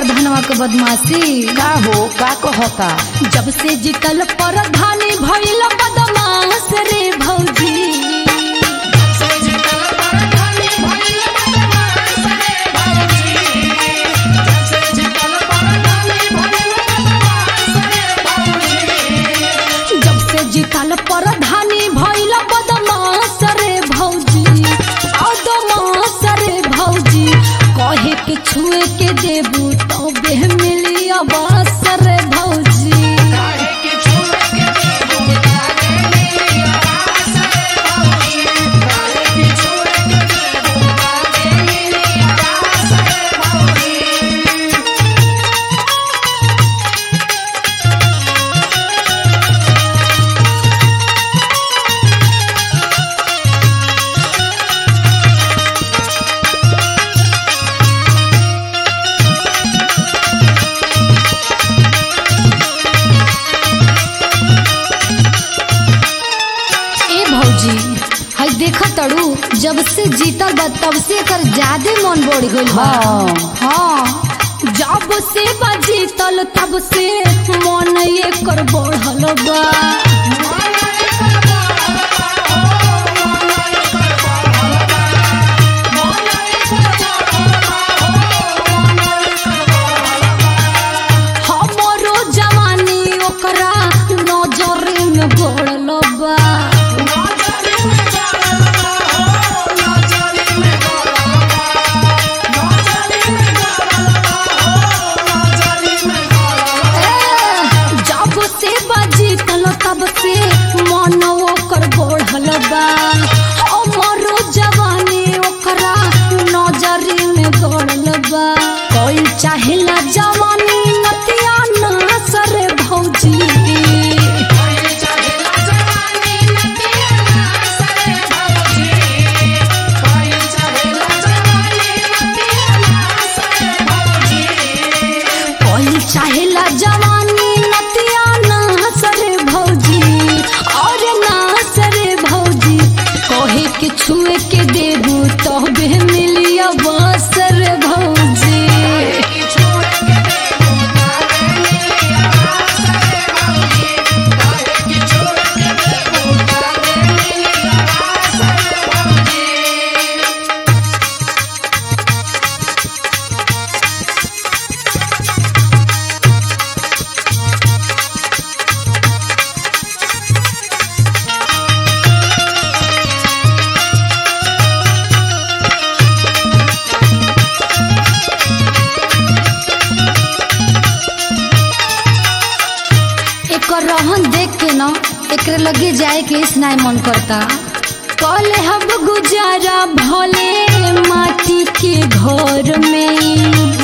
प्रधानवा के बदमाशी का हो का कहता जब से जीतल प्रधानी भइल बदमाश रे भौजी जब से जीतल प्रधानी भइल बदमाश रे भौजी बदमाश रे भौजी कहे के छुए के देबू तो बेह मिली आवास रे भौजी ए भौजी हई देख तड़ू जब से जीतल बा तब से एकर ज्यादा मन बढ़ गइल बा हाँ। हाँ जब से बा जीतल तब से मन एकर बढ़ल बा हमरो जवानी ओकरा नजर में बढ़ल बा जब से बाजी तल तब से मन ओकर बढ़ल बा हमरो जवानी ओकरा नजरी में गड़ल बा कोई चाहेला जवानी नतिया ना सरे भौजी कोई चाहेला जवानी नतिया ना सरे भौजी और ना सरे भौजी कहे के छुए के देबू तो बे मिलिया बसर भौजी एकर रहन देख के न एकरे लगे जाए के स्नाय मन करता कले हम गुजारा भले माटी के घर में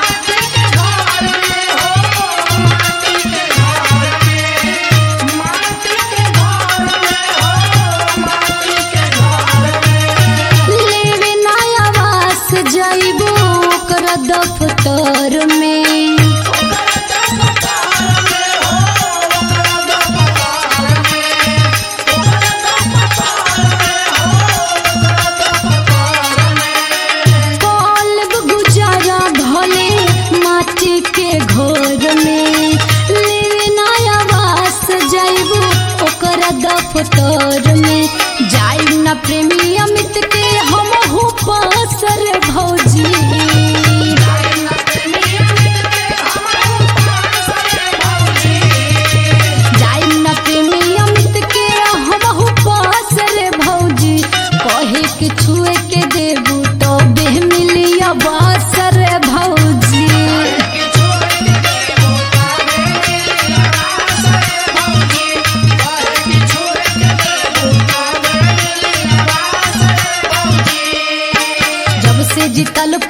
लेवे नया वास जाइबो ओकर दफ्तर में कल गुजारा भले माटी के घर में लेवे नया वास जाइबो ओकर दफ्तर में जाइब न प्रेमी अमित के हम हो पासर भौजी जाइब न प्रेमी अमित के हम हो पासर भौजी कहे के छुए के देबू तो बेह मिलिया बासर भौजी जब से जीतल